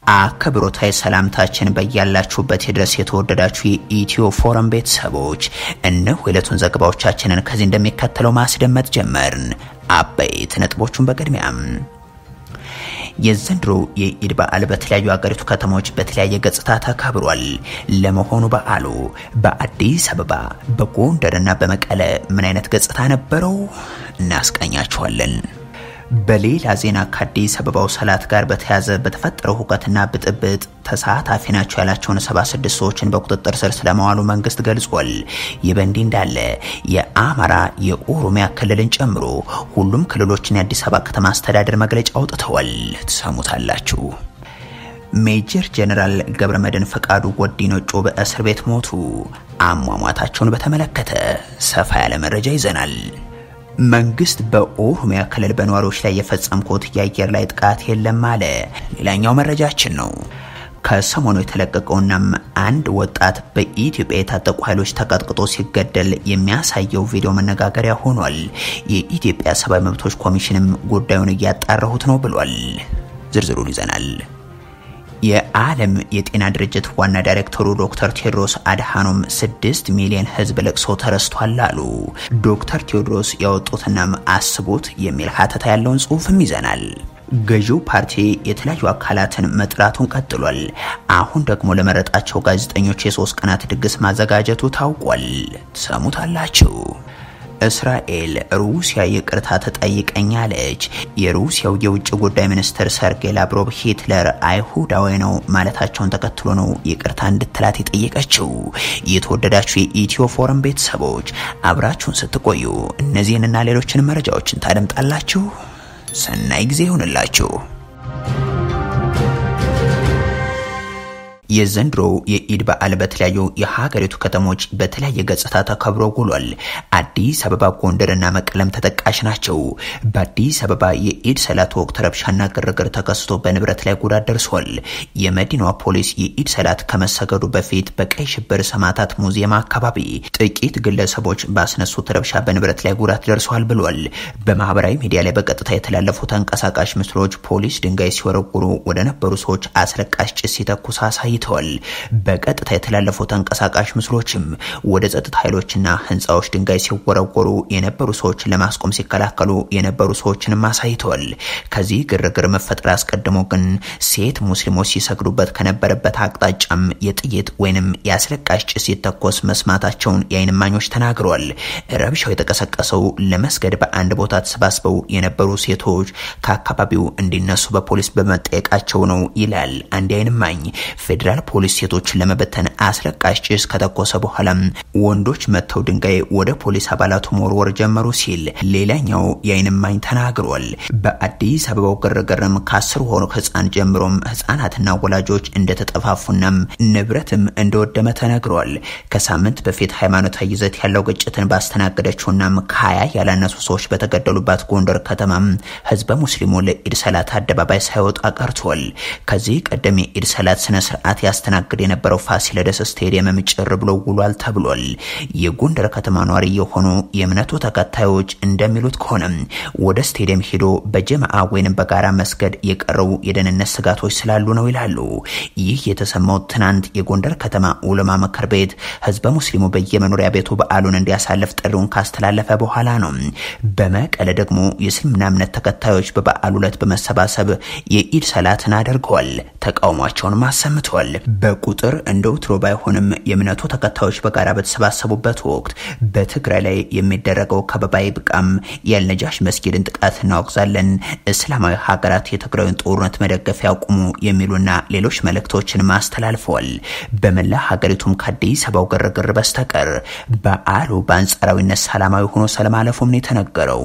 አክብሮታዊ ሰላምታችን በያላችሁበት ድረስ የተወደዳችሁ የኢትዮ ፎረም ቤተሰቦች እነሆ የዕለቱን ዘገባዎቻችንን ከዚህ እንደሚከተለው ማስደመጥ ጀመርን። አበይት ነጥቦቹን በቅድሚያም የዘንድሮ የኢድ በዓል በተለያዩ ሀገሪቱ ከተሞች በተለያየ ገጽታ ተከብሯል። ለመሆኑ በዓሉ በአዲስ አበባ በጎንደርና በመቀለ ምን አይነት ገጽታ ነበረው? እናስቃኛችኋለን። በሌላ ዜና ከአዲስ አበባው ሰላት ጋር በተያያዘ በተፈጠረው ሁከትና ብጥብጥ ተሳታፊ ናቸው ያላቸውን 76 ሰዎችን በቁጥጥር ስር ስለመዋሉ መንግስት ገልጿል። ይህ በእንዲህ እንዳለ የአማራ የኦሮሚያ ክልልን ጨምሮ ሁሉም ክልሎችን የአዲስ አበባ ከተማ አስተዳደር መግለጫ አውጥተዋል። ትሰሙታላችሁ። ሜጀር ጀነራል ገብረመድህን ፈቃዱ ወዲኖጮ በእስር ቤት ሞቱ። አሟሟታቸውን በተመለከተ ሰፋ ያለ መረጃ ይዘናል። መንግስት በኦሮሚያ ክልል በነዋሪዎች ላይ የፈጸምኩት የአየር ላይ ጥቃት የለም አለ። ሌላኛው መረጃችን ነው። ከሰሞኑ የተለቀቀውናም አንድ ወጣት በኢትዮጵያ የታጠቁ ኃይሎች ተቀጥቅጦ ሲገደል የሚያሳየው ቪዲዮ መነጋገሪያ ሆኗል። የኢትዮጵያ ሰብአዊ መብቶች ኮሚሽንም ጉዳዩን እያጣራሁት ነው ብሏል። ዝርዝሩን ይዘናል። የዓለም የጤና ድርጅት ዋና ዳይሬክተሩ ዶክተር ቴዎድሮስ አድሃኖም ስድስት ሚሊዮን ሕዝብ ለቅሶ ተረስቷል አሉ። ዶክተር ቴዎድሮስ ያወጡትናም አስቡት የሚል ሀተታ ያለውን ጽሑፍም ይዘናል። ገዢው ፓርቲ የተለያዩ አካላትን መጥራቱን ቀጥሏል። አሁን ደግሞ ለመረጣቸው ጋዜጠኞች የሶስት ቀናት ድግስ ማዘጋጀቱ ታውቋል። ትሰሙታላችሁ። እስራኤል ሩሲያ ይቅርታ ትጠይቀኛለች። የሩሲያው የውጭ ጉዳይ ሚኒስትር ሰርጌይ ላቭሮቭ ሂትለር አይሁዳዊ ነው ማለታቸውን ተከትሎ ነው ይቅርታ እንድትላት የጠየቀችው። የተወደዳችሁ የኢትዮ ፎረም ቤተሰቦች አብራችሁን ስትቆዩ እነዚህንና ሌሎችን መረጃዎችን ታደምጣላችሁ። ሰናይ ጊዜ ይሁንላችሁ። የዘንድሮው የኢድ በዓል በተለያዩ የሀገሪቱ ከተሞች በተለያየ ገጽታ ተከብሮ ውሏል። አዲስ አበባ፣ ጎንደርና መቀለም ተጠቃሽ ናቸው። በአዲስ አበባ የኢድ ሰላት ወቅት ረብሻና ግርግር ተከስቶ በንብረት ላይ ጉዳት ደርሷል። የመዲናዋ ፖሊስ የኢድ ሰላት ከመሰገዱ በፊት በቀይ ሽብር ሰማዕታት ሙዚየም አካባቢ ጥቂት ግለሰቦች ባስነሱት ረብሻ በንብረት ላይ ጉዳት ደርሷል ብሏል። በማህበራዊ ሚዲያ ላይ በቀጥታ የተላለፉ ተንቀሳቃሽ ምስሎች ፖሊስ ድንጋይ ሲወረውሩ ወደ ነበሩ ሰዎች አስለቃሽ ጭስ ሲተኩስ አሳይ ተገኝተዋል። በቀጥታ የተላለፉ ተንቀሳቃሽ ምስሎችም ወደ ጸጥታ ኃይሎችና ህንፃዎች ድንጋይ ሲወረወሩ የነበሩ ሰዎችን ለማስቆም ሲከላከሉ የነበሩ ሰዎችንም አሳይተዋል። ከዚህ ግርግር መፈጠር አስቀድሞ ግን ሴት ሙስሊሞች ሲሰግዱበት ከነበረበት አቅጣጫም የጥይት ወይንም የአስለቃሽ ጭስ ሲተኮስ መስማታቸውን የዓይን እማኞች ተናግረዋል። ረብሻው የተቀሰቀሰው ለመስገድ በአንድ ቦታ ተሰባስበው የነበሩ ሴቶች ከአካባቢው እንዲነሱ በፖሊስ በመጠየቃቸው ነው ይላል አንድ የዓይን እማኝ። ፌዴራል ፖሊስ ሴቶችን ለመበተን አስለቃሽ ጭስ ከተኮሰ በኋላም ወንዶች መጥተው ድንጋይ ወደ ፖሊስ አባላቱ መወርወር ጀመሩ ሲል ሌላኛው የዓይን እማኝ ተናግሯል። በአዲስ አበባው ግርግርም ከአስር ሆኖ ህፃን ጀምሮም ህፃናትና ወላጆች እንደተጠፋፉናም ንብረትም እንደወደመ ተነግሯል። ከሳምንት በፊት ሃይማኖታዊ ይዘት ያለው ግጭትን ባስተናገደችውናም ከሀያ ያላነሱ ሰዎች በተገደሉባት ጎንደር ከተማም ህዝበ ሙስሊሙ ለኢድ ሰላት አደባባይ ሳይወጣ ቀርቷል። ከዚህ ቀደም የኢድ ሰላት ስነ ስርዓት ያስተናግድ የነበረው ፋሲለደስ ስቴዲየምም ጭር ብሎ ውሏል ተብሏል። የጎንደር ከተማ ኗሪ የሆኑ የእምነቱ ተከታዮች እንደሚሉት ከሆነም ወደ ስቴዲየም ሄዶ በጀማአ ወይንም በጋራ መስገድ የቀረው የደህንነት ስጋቶች ስላሉ ነው ይላሉ። ይህ የተሰማው ትናንት የጎንደር ከተማ ዑለማ ምክር ቤት ህዝበ ሙስሊሙ በየመኖሪያ ቤቱ በዓሉን እንዲያሳልፍ ጥሪውን ካስተላለፈ በኋላ ነው። በመቀለ ደግሞ የእስልምና እምነት ተከታዮች በበዓሉ ዕለት በመሰባሰብ የኢድ ሰላትን አድርገዋል። ተቃውሟቸውን አሰምተዋል። በቁጥር እንደ ወትሮ ባይሆንም የእምነቱ ተከታዮች በጋራ በተሰባሰቡበት ወቅት በትግራይ ላይ የሚደረገው ከበባ ይብቃም፣ የአልነጃሽ መስጊድን ጥቃት እናወግዛለን፣ እስላማዊ ሀገራት የትግራዩን ጦርነት መደገፍ ያቁሙ የሚሉና ሌሎች መልእክቶችን አስተላልፈዋል። በመላ ሀገሪቱም ከአዲስ አበባው ግርግር በስተቀር በዓሉ በአንጻራዊነት ሰላማዊ ሆኖ ስለማለፉም ነው የተነገረው።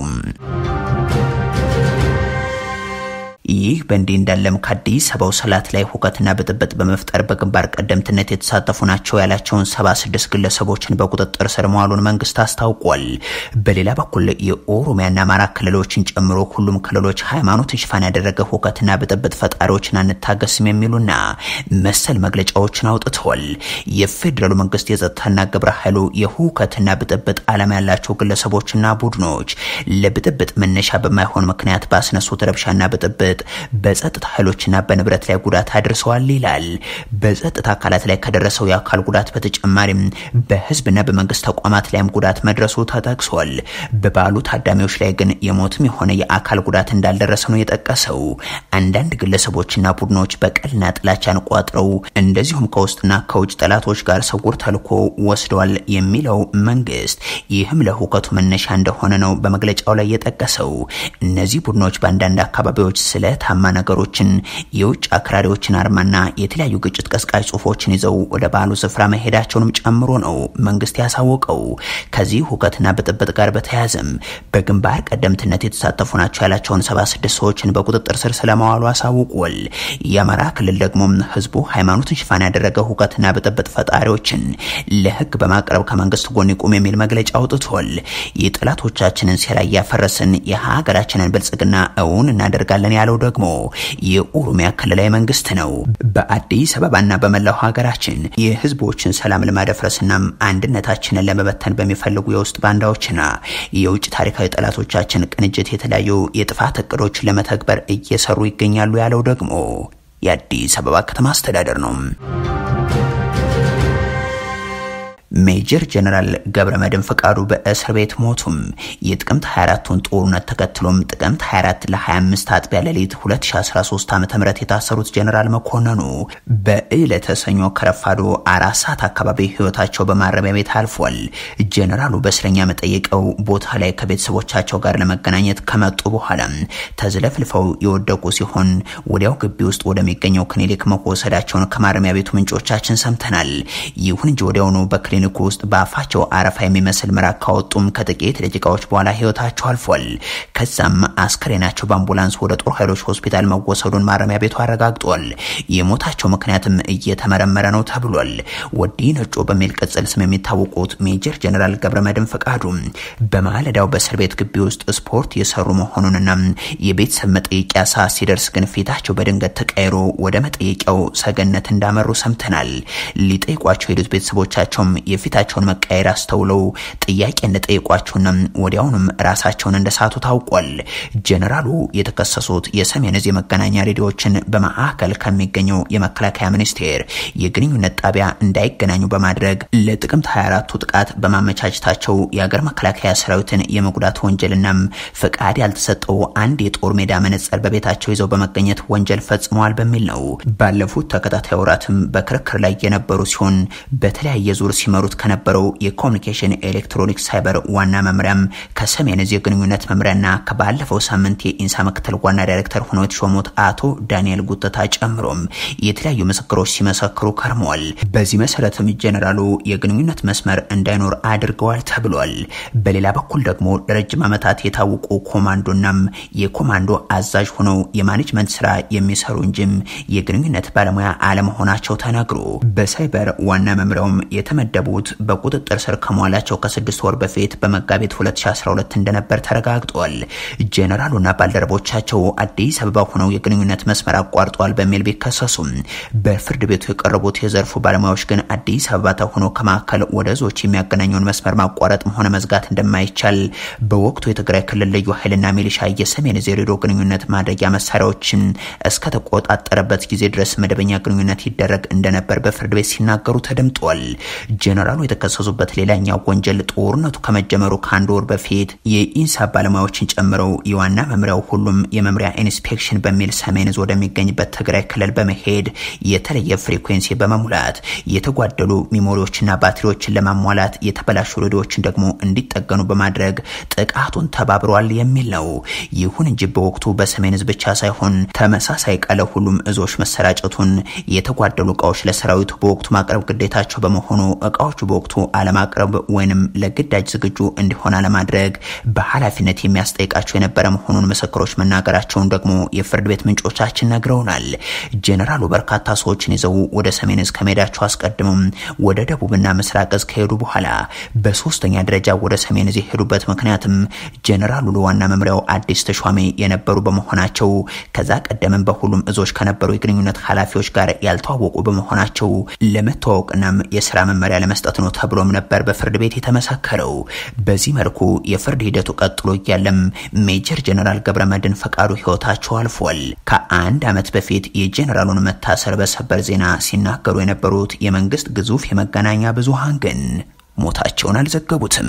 ይህ በእንዲህ እንዳለም ከአዲስ አበባው ሰላት ላይ ሁከትና ብጥብጥ በመፍጠር በግንባር ቀደምትነት የተሳተፉ ናቸው ያላቸውን 76 ግለሰቦችን በቁጥጥር ስር መዋሉን መንግስት አስታውቋል። በሌላ በኩል የኦሮሚያና አማራ ክልሎችን ጨምሮ ሁሉም ክልሎች ሃይማኖትን ሽፋን ያደረገ ሁከትና ብጥብጥ ፈጣሪዎችን አንታገስም የሚሉና መሰል መግለጫዎችን አውጥተዋል። የፌዴራሉ መንግስት የጸጥታና ግብረ ኃይሉ የሁከትና ብጥብጥ ዓላማ ያላቸው ግለሰቦችና ቡድኖች ለብጥብጥ መነሻ በማይሆን ምክንያት ባስነሱት ረብሻና ብጥብጥ በጸጥታ ኃይሎችና በንብረት ላይ ጉዳት አድርሰዋል ይላል። በጸጥታ አካላት ላይ ከደረሰው የአካል ጉዳት በተጨማሪም በህዝብና በመንግስት ተቋማት ላይም ጉዳት መድረሱ ተጠቅሷል። በበዓሉ ታዳሚዎች ላይ ግን የሞትም የሆነ የአካል ጉዳት እንዳልደረሰ ነው የጠቀሰው። አንዳንድ ግለሰቦችና ቡድኖች በቀልና ጥላቻን ቋጥረው እንደዚሁም ከውስጥና ከውጭ ጠላቶች ጋር ስውር ተልዕኮ ወስደዋል የሚለው መንግስት ይህም ለሁከቱ መነሻ እንደሆነ ነው በመግለጫው ላይ የጠቀሰው። እነዚህ ቡድኖች በአንዳንድ አካባቢዎች ስለታማ ነገሮችን፣ የውጭ አክራሪዎችን አርማና የተለያዩ ግጭት ቀስቃሽ ጽሁፎችን ይዘው ወደ በዓሉ ስፍራ መሄዳቸውንም ጨምሮ ነው መንግስት ያሳወቀው። ከዚህ ሁከትና ብጥብጥ ጋር በተያያዘም በግንባር ቀደምትነት የተሳተፉ ናቸው ያላቸውን 76 ሰዎችን በቁጥጥር ስር ስለመዋሉ አሳውቋል። የአማራ ክልል ደግሞ ህዝቡ ሃይማኖትን ሽፋን ያደረገ ሁከትና ብጥብጥ ፈጣሪዎችን ለህግ በማቅረብ ከመንግስት ጎን ይቁም የሚል መግለጫ አውጥቷል። የጠላቶቻችንን ሴራ እያፈረስን የሀገራችንን ብልጽግና እውን እናደርጋለን ያለው ደግሞ የኦሮሚያ ክልላዊ መንግስት ነው። በአዲስ አበባና በመላው ሀገራችን የህዝቦችን ሰላም ለማደፍረስና አንድነታችንን ለመበተን በሚፈልጉ የውስጥ ባንዳዎችና የውጭ ታሪካዊ ጠላቶቻችን ቅንጅት የተለያዩ የጥፋት እቅዶች ለመተግበር እየሰሩ ይገኛሉ ያለው ደግሞ የአዲስ አበባ ከተማ አስተዳደር ነው። ሜጀር ጀነራል ገብረ መድን ፈቃዱ በእስር ቤት ሞቱም። የጥቅምት 24ቱን ጦርነት ተከትሎም ጥቅምት 24 ለ25 አጥቢያ ሌሊት 2013 ዓ ም የታሰሩት ጀነራል መኮንኑ በዕለተ ሰኞ ከረፋዶ አራት ሰዓት አካባቢ ህይወታቸው በማረሚያ ቤት አልፏል። ጀነራሉ በእስረኛ መጠየቀው ቦታ ላይ ከቤተሰቦቻቸው ጋር ለመገናኘት ከመጡ በኋላ ተዝለፍልፈው የወደቁ ሲሆን ወዲያው ግቢ ውስጥ ወደሚገኘው ክሊኒክ መወሰዳቸውን ከማረሚያ ቤቱ ምንጮቻችን ሰምተናል። ይሁን እንጂ ወዲያውኑ በክሊኒክ ክሊኒክ ውስጥ በአፋቸው አረፋ የሚመስል ምራቅ ካወጡም ከጥቂት ደቂቃዎች በኋላ ህይወታቸው አልፏል። ከዛም አስከሬናቸው በአምቡላንስ ወደ ጦር ኃይሎች ሆስፒታል መወሰዱን ማረሚያ ቤቱ አረጋግጧል። የሞታቸው ምክንያትም እየተመረመረ ነው ተብሏል። ወዲ ነጮ በሚል ቅጽል ስም የሚታወቁት ሜጀር ጀነራል ገብረመድህን ፈቃዱ በማለዳው በእስር ቤት ግቢ ውስጥ ስፖርት የሰሩ መሆኑንና የቤተሰብ መጠየቂያ ሰዓት ሲደርስ ግን ፊታቸው በድንገት ተቀይሮ ወደ መጠየቂያው ሰገነት እንዳመሩ ሰምተናል። ሊጠይቋቸው የሄዱት ቤተሰቦቻቸውም የፊታቸውን መቀየር አስተውለው ጥያቄ እንደጠየቋቸውና ወዲያውኑም ራሳቸውን እንደሳቱ ታውቋል። ጀነራሉ የተከሰሱት የሰሜን ዕዝ የመገናኛ ሬዲዮዎችን በማዕከል ከሚገኘው የመከላከያ ሚኒስቴር የግንኙነት ጣቢያ እንዳይገናኙ በማድረግ ለጥቅምት 24ቱ ጥቃት በማመቻቸታቸው የአገር መከላከያ ሰራዊትን የመጉዳት ወንጀልናም ፍቃድ ያልተሰጠው አንድ የጦር ሜዳ መነጽር በቤታቸው ይዘው በመገኘት ወንጀል ፈጽመዋል በሚል ነው። ባለፉት ተከታታይ ወራትም በክርክር ላይ የነበሩ ሲሆን በተለያየ ዙር ሲመሩት ከነበረው የኮሚኒኬሽን ኤሌክትሮኒክስ ሳይበር ዋና መምሪያም ከሰሜን ዕዝ የግንኙነት መምሪያና ከባለፈው ሳምንት የኢንሳ ምክትል ዋና ዳይሬክተር ሆነው የተሾሙት አቶ ዳንኤል ጉተታ ጨምሮም የተለያዩ ምስክሮች ሲመሰክሩ ከርመዋል። በዚህ መሰረትም ጀኔራሉ የግንኙነት መስመር እንዳይኖር አድርገዋል ተብሏል። በሌላ በኩል ደግሞ ለረጅም ዓመታት የታወቁ ኮማንዶናም የኮማንዶ አዛዥ ሆነው የማኔጅመንት ስራ የሚሰሩ እንጂም የግንኙነት ባለሙያ አለመሆናቸው ተነግሮ በሳይበር ዋና መምሪያውም የተመደቡት በቁጥጥር ስር ከመዋላቸው ከስድስት ወር በፊት በመጋቢት 2012 እንደነበር ተረጋግጧል። ጄኔራሉና ባልደረቦቻቸው አዲስ አበባ ሆነው የግንኙነት መስመር አቋርጠዋል በሚል ቢከሰሱም በፍርድ ቤቱ የቀረቡት የዘርፉ ባለሙያዎች ግን አዲስ አበባ ተሆኖ ከማዕከል ወደ ዞች የሚያገናኘውን መስመር ማቋረጥም ሆነ መዝጋት እንደማይቻል በወቅቱ የትግራይ ክልል ልዩ ኃይልና ሚሊሻ የሰሜን ዕዝ የሬዲዮ ግንኙነት ማድረጊያ መሳሪያዎችን እስከተቆጣጠረበት ጊዜ ድረስ መደበኛ ግንኙነት ይደረግ እንደነበር በፍርድ ቤት ሲናገሩ ተደምጧል። ጄኔራሉ የተከሰሱበት ሌላኛው ወንጀል ጦርነቱ ከመጀመሩ ከአንድ ወር በፊት የኢንሳ ባለሙያዎችን ጨምረው የዋና መምሪያው ሁሉም የመምሪያ ኢንስፔክሽን በሚል ሰሜን ዕዝ ወደሚገኝበት ትግራይ ክልል በመሄድ የተለየ ፍሪኩዌንሲ በመሙላት የተጓደሉ ሚሞሪዎችና ባትሪዎችን ለማሟላት የተበላሹ ሬዲዮዎችን ደግሞ እንዲጠገኑ በማድረግ ጥቃቱን ተባብረዋል የሚል ነው። ይሁን እንጂ በወቅቱ በሰሜን ዕዝ ብቻ ሳይሆን ተመሳሳይ ቃለ ሁሉም እዞች መሰራጨቱን የተጓደሉ እቃዎች ለሰራዊቱ በወቅቱ ማቅረብ ግዴታቸው በመሆኑ እቃዎቹ በወቅቱ አለማቅረብ ወይንም ለግዳጅ ዝግጁ እንዲሆን አለማድረግ በኃላፊነት የሚያስጠይቃቸው የነበረ መሆኑን ምስክሮች መናገራቸውን ደግሞ የፍርድ ቤት ምንጮቻችን ነግረውናል። ጄኔራሉ በርካታ ሰዎችን ይዘው ወደ ሰሜን ዕዝ ከመሄዳቸው አስቀድመው ወደ ደቡብና ምስራቅ ዕዝ ከሄዱ በኋላ በሶስተኛ ደረጃ ወደ ሰሜን ዕዝ የሄዱበት ምክንያትም ጄኔራሉ ለዋና መምሪያው አዲስ ተሿሚ የነበሩ በመሆናቸው ከዛ ቀደምም በሁሉም እዞች ከነበሩ የግንኙነት ኃላፊዎች ጋር ያልተዋወቁ በመሆናቸው ለመተዋወቅናም የስራ መመሪያ ለመስጠት ለመስጠት ነው ተብሎም ነበር በፍርድ ቤት የተመሰከረው። በዚህ መልኩ የፍርድ ሂደቱ ቀጥሎ እያለም ሜጀር ጀነራል ገብረመድህን ፈቃዱ ህይወታቸው አልፏል። ከአንድ ዓመት በፊት የጀነራሉን መታሰር በሰበር ዜና ሲናገሩ የነበሩት የመንግስት ግዙፍ የመገናኛ ብዙሃን ግን ሞታቸውን አልዘገቡትም።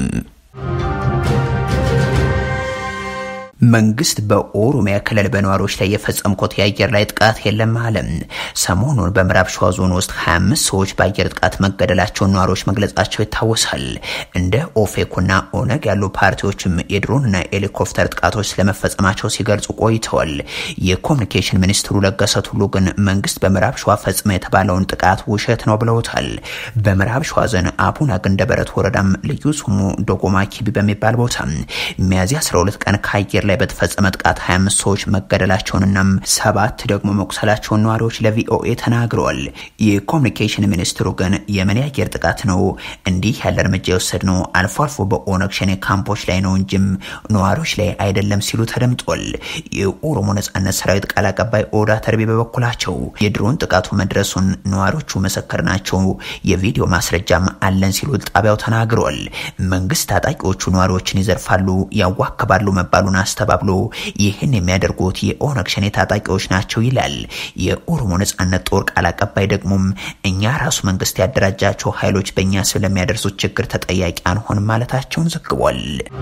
መንግስት በኦሮሚያ ክልል በነዋሪዎች ላይ የፈጸምኩት የአየር ላይ ጥቃት የለም አለ። ሰሞኑን በምዕራብ ሸዋ ዞን ውስጥ 25 ሰዎች በአየር ጥቃት መገደላቸውን ነዋሪዎች መግለጻቸው ይታወሳል። እንደ ኦፌኮና ኦነግ ያሉ ፓርቲዎችም የድሮንና ሄሊኮፕተር ጥቃቶች ስለመፈጸማቸው ሲገልጹ ቆይተዋል። የኮሚኒኬሽን ሚኒስትሩ ለገሰ ቱሉ ግን መንግስት በምዕራብ ሸዋ ፈጽመ የተባለውን ጥቃት ውሸት ነው ብለውታል። በምዕራብ ሸዋ ዞን አቡነ ገንደበረት ወረዳም ልዩ ስሙ ዶጎማ ኪቢ በሚባል ቦታ ሚያዝያ 12 ቀን ከአየር ላይ በተፈጸመ ጥቃት 25 ሰዎች መገደላቸውንናም ሰባት ደግሞ መቁሰላቸውን ነዋሪዎች ለቪኦኤ ተናግረዋል። የኮሚኒኬሽን ሚኒስትሩ ግን የምን የአየር ጥቃት ነው እንዲህ ያለ እርምጃ የወሰድነው አልፎ አልፎ በኦነግ ሸኔ ካምፖች ላይ ነው እንጂም ነዋሪዎች ላይ አይደለም ሲሉ ተደምጧል። የኦሮሞ ነጻነት ሰራዊት ቃል አቀባይ ኦዳ ተርቢ በበኩላቸው የድሮን ጥቃቱ መድረሱን ነዋሪዎቹ ምስክር ናቸው፣ የቪዲዮ ማስረጃም አለን ሲሉ ጣቢያው ተናግረዋል። መንግስት ታጣቂዎቹ ነዋሪዎችን ይዘርፋሉ፣ ያዋክባሉ መባሉን አስተባብሎ ይህን የሚያደርጉት የኦነግ ሸኔ ታጣቂዎች ናቸው ይላል። የኦሮሞ ነጻነት ጦር ቃል አቀባይ ደግሞም እኛ ራሱ መንግስት ያደራጃቸው ኃይሎች በእኛ ስለሚያደርሱት ችግር ተጠያቂ አንሆንም ማለታቸውን ዘግቧል።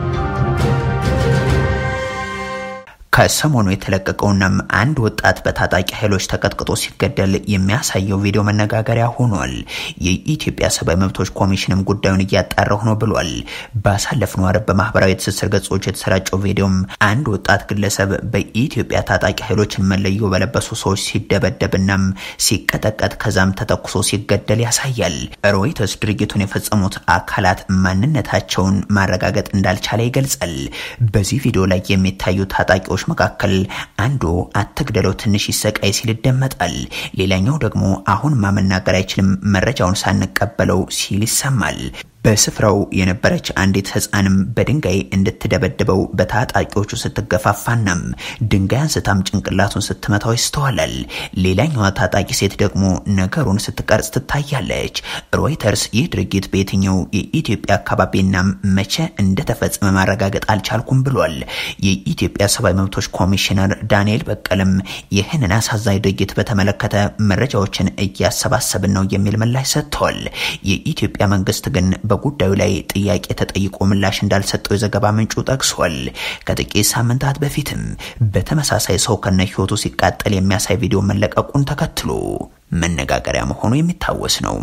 ከሰሞኑ የተለቀቀውናም አንድ ወጣት በታጣቂ ኃይሎች ተቀጥቅጦ ሲገደል የሚያሳየው ቪዲዮ መነጋገሪያ ሆኗል። የኢትዮጵያ ሰብአዊ መብቶች ኮሚሽንም ጉዳዩን እያጣራሁ ነው ብሏል። ባሳለፍነው ዓርብ በማህበራዊ ትስስር ገጾች የተሰራጨው ቪዲዮም አንድ ወጣት ግለሰብ በኢትዮጵያ ታጣቂ ኃይሎችን መለዮ በለበሱ ሰዎች ሲደበደብናም ሲቀጠቀጥ ከዛም ተተኩሶ ሲገደል ያሳያል። ሮይተርስ ድርጊቱን የፈጸሙት አካላት ማንነታቸውን ማረጋገጥ እንዳልቻለ ይገልጻል። በዚህ ቪዲዮ ላይ የሚታዩ ታጣቂዎች መካከል አንዱ አትግደለው ትንሽ ይሰቃይ ሲል ይደመጣል። ሌላኛው ደግሞ አሁን ማመናገር አይችልም መረጃውን ሳንቀበለው ሲል ይሰማል። በስፍራው የነበረች አንዲት ህፃንም በድንጋይ እንድትደበድበው በታጣቂዎቹ ስትገፋፋናም ድንጋይ አንስታም ጭንቅላቱን ስትመታው ይስተዋላል። ሌላኛዋ ታጣቂ ሴት ደግሞ ነገሩን ስትቀርጽ ትታያለች። ሮይተርስ ይህ ድርጊት በየትኛው የኢትዮጵያ አካባቢና መቼ እንደተፈጸመ ማረጋገጥ አልቻልኩም ብሏል። የኢትዮጵያ ሰብአዊ መብቶች ኮሚሽነር ዳንኤል በቀለም ይህንን አሳዛኝ ድርጊት በተመለከተ መረጃዎችን እያሰባሰብን ነው የሚል ምላሽ ሰጥተዋል። የኢትዮጵያ መንግስት ግን በጉዳዩ ላይ ጥያቄ ተጠይቆ ምላሽ እንዳልሰጠው የዘገባ ምንጩ ጠቅሷል። ከጥቂት ሳምንታት በፊትም በተመሳሳይ ሰው ከነ ህይወቱ ሲቃጠል የሚያሳይ ቪዲዮ መለቀቁን ተከትሎ መነጋገሪያ መሆኑ የሚታወስ ነው።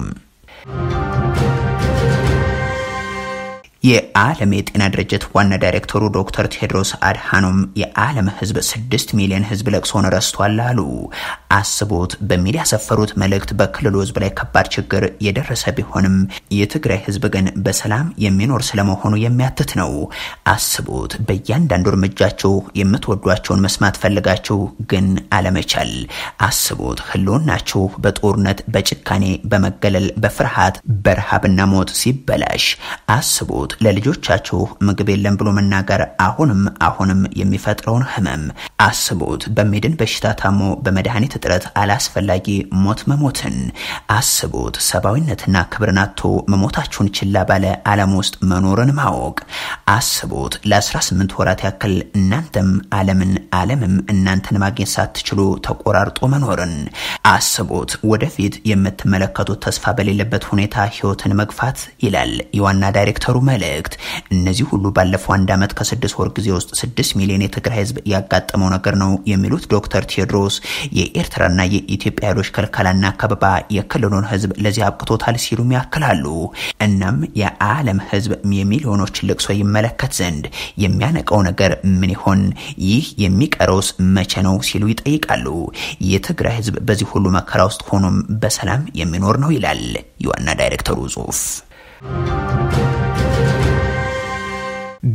የዓለም የጤና ድርጅት ዋና ዳይሬክተሩ ዶክተር ቴድሮስ አድሃኖም የዓለም ህዝብ ስድስት ሚሊዮን ህዝብ ለቅሶን ረስቷል አሉ። አስቦት በሚል ያሰፈሩት መልእክት በክልሉ ህዝብ ላይ ከባድ ችግር የደረሰ ቢሆንም የትግራይ ህዝብ ግን በሰላም የሚኖር ስለመሆኑ የሚያትት ነው። አስቦት በእያንዳንዱ እርምጃችሁ የምትወዷቸውን መስማት ፈልጋችሁ ግን አለመቻል። አስቦት ህልውናችሁ በጦርነት በጭካኔ በመገለል በፍርሃት በረሃብና ሞት ሲበላሽ አስቦት ለልጆቻችሁ ምግብ የለም ብሎ መናገር አሁንም አሁንም የሚፈጥረውን ህመም አስቡት። በሚድን በሽታ ታሞ በመድኃኒት እጥረት አላስፈላጊ ሞት መሞትን አስቡት። ሰብአዊነትና ክብርን አጥቶ መሞታችሁን ችላ ባለ ዓለም ውስጥ መኖርን ማወቅ አስቡት። ለ18 ወራት ያክል እናንተም ዓለምን ዓለምም እናንተን ማግኘት ሳትችሉ ተቆራርጦ መኖርን አስቡት። ወደፊት የምትመለከቱት ተስፋ በሌለበት ሁኔታ ህይወትን መግፋት ይላል የዋና ዳይሬክተሩ መልእክት። እነዚህ ሁሉ ባለፈው አንድ ዓመት ከስድስት ወር ጊዜ ውስጥ ስድስት ሚሊዮን የትግራይ ህዝብ ያጋጠመው ነገር ነው የሚሉት ዶክተር ቴዎድሮስ የኤርትራና የኢትዮጵያ ኃይሎች ከልከላና ከበባ የክልሉን ህዝብ ለዚህ አብቅቶታል ሲሉም ያክላሉ። እናም የዓለም ህዝብ የሚሊዮኖች ልቅሶ ይመለከት ዘንድ የሚያነቀው ነገር ምን ይሆን? ይህ የሚቀረውስ መቼ ነው ሲሉ ይጠይቃሉ። የትግራይ ህዝብ በዚህ ሁሉ መከራ ውስጥ ሆኖም በሰላም የሚኖር ነው ይላል የዋና ዳይሬክተሩ ጽሁፍ።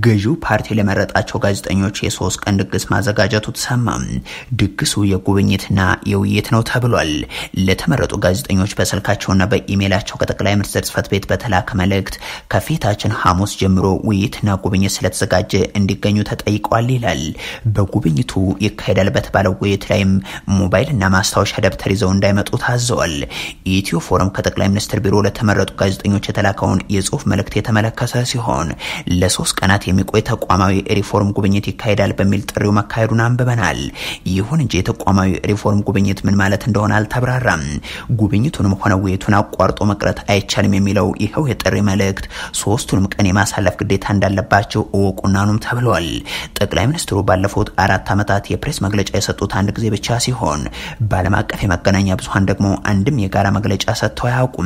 ገዢው ፓርቲ ለመረጣቸው ጋዜጠኞች የሶስት ቀን ድግስ ማዘጋጀቱ ተሰማ። ድግሱ የጉብኝትና የውይይት ነው ተብሏል። ለተመረጡ ጋዜጠኞች በስልካቸውና በኢሜይላቸው ከጠቅላይ ሚኒስትር ጽህፈት ቤት በተላከ መልእክት ከፊታችን ሐሙስ ጀምሮ ውይይትና ጉብኝት ስለተዘጋጀ እንዲገኙ ተጠይቀዋል ይላል። በጉብኝቱ ይካሄዳል በተባለው ውይይት ላይም ሞባይልና ማስታወሻ ደብተር ይዘው እንዳይመጡ ታዘዋል። ኢትዮ ፎረም ከጠቅላይ ሚኒስትር ቢሮ ለተመረጡ ጋዜጠኞች የተላከውን የጽሁፍ መልእክት የተመለከተ ሲሆን ለሶስት ቀናት የሚቆይ ተቋማዊ ሪፎርም ጉብኝት ይካሄዳል በሚል ጥሪው መካሄዱን አንብበናል። ይሁን እንጂ የተቋማዊ ሪፎርም ጉብኝት ምን ማለት እንደሆነ አልተብራራም። ጉብኝቱንም ሆነ ውይይቱን አቋርጦ መቅረት አይቻልም የሚለው ይኸው የጥሪ መልእክት ሶስቱንም ቀን የማሳለፍ ግዴታ እንዳለባቸው እወቁናኑም ተብለዋል። ጠቅላይ ሚኒስትሩ ባለፉት አራት ዓመታት የፕሬስ መግለጫ የሰጡት አንድ ጊዜ ብቻ ሲሆን በዓለም አቀፍ የመገናኛ ብዙኃን ደግሞ አንድም የጋራ መግለጫ ሰጥተው አያውቁም።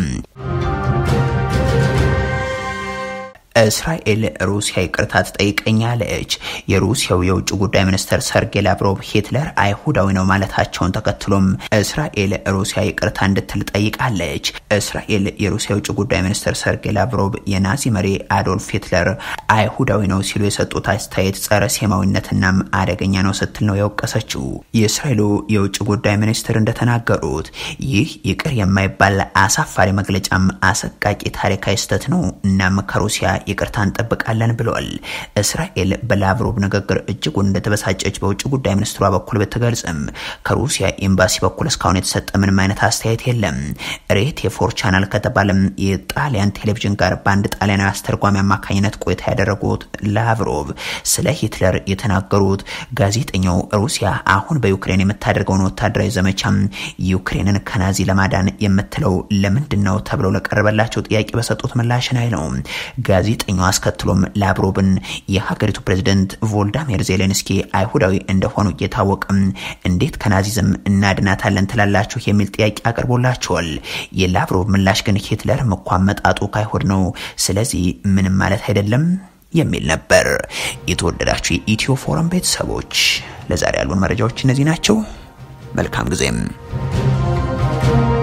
እስራኤል ሩሲያ ይቅርታ ትጠይቀኛለች። የሩሲያው የውጭ ጉዳይ ሚኒስትር ሰርጌይ ላቭሮቭ ሂትለር አይሁዳዊ ነው ማለታቸውን ተከትሎም እስራኤል ሩሲያ ይቅርታ እንድትል ጠይቃለች። እስራኤል የሩሲያ የውጭ ጉዳይ ሚኒስትር ሰርጌይ ላቭሮቭ የናዚ መሪ አዶልፍ ሂትለር አይሁዳዊ ነው ሲሉ የሰጡት አስተያየት ጸረ ሴማዊነትናም አደገኛ ነው ስትል ነው የወቀሰችው። የእስራኤሉ የውጭ ጉዳይ ሚኒስትር እንደተናገሩት ይህ ይቅር የማይባል አሳፋሪ መግለጫም አሰቃቂ ታሪካዊ ስህተት ነው። እናም ከሩሲያ ይቅርታ እንጠብቃለን ብለዋል። እስራኤል በላቭሮቭ ንግግር እጅጉን እንደተበሳጨች በውጭ ጉዳይ ሚኒስትሯ በኩል ብትገልጽም ከሩሲያ ኤምባሲ በኩል እስካሁን የተሰጠ ምንም አይነት አስተያየት የለም። ሬት የፎር ቻናል ከተባለም የጣሊያን ቴሌቪዥን ጋር በአንድ ጣሊያናዊ አስተርጓሚ አማካኝነት ቆይታ ያደረጉት ላቭሮቭ ስለ ሂትለር የተናገሩት ጋዜጠኛው ሩሲያ አሁን በዩክሬን የምታደርገውን ወታደራዊ ዘመቻም ዩክሬንን ከናዚ ለማዳን የምትለው ለምንድን ነው ተብለው ለቀረበላቸው ጥያቄ በሰጡት ምላሽ ላይ ነው። ጋዜጠኛው አስከትሎም ላቭሮቭን የሀገሪቱ ፕሬዝደንት ቮልዳሚር ዜሌንስኪ አይሁዳዊ እንደሆኑ እየታወቅም እንዴት ከናዚዝም እናድናታለን ትላላችሁ የሚል ጥያቄ አቅርቦላቸዋል። የላቭሮቭ ምላሽ ግን ሂትለር እንኳን መጣጡ ከአይሁድ ነው፣ ስለዚህ ምንም ማለት አይደለም የሚል ነበር። የተወደዳችሁ የኢትዮ ፎረም ቤተሰቦች ለዛሬ ያሉን መረጃዎች እነዚህ ናቸው። መልካም ጊዜም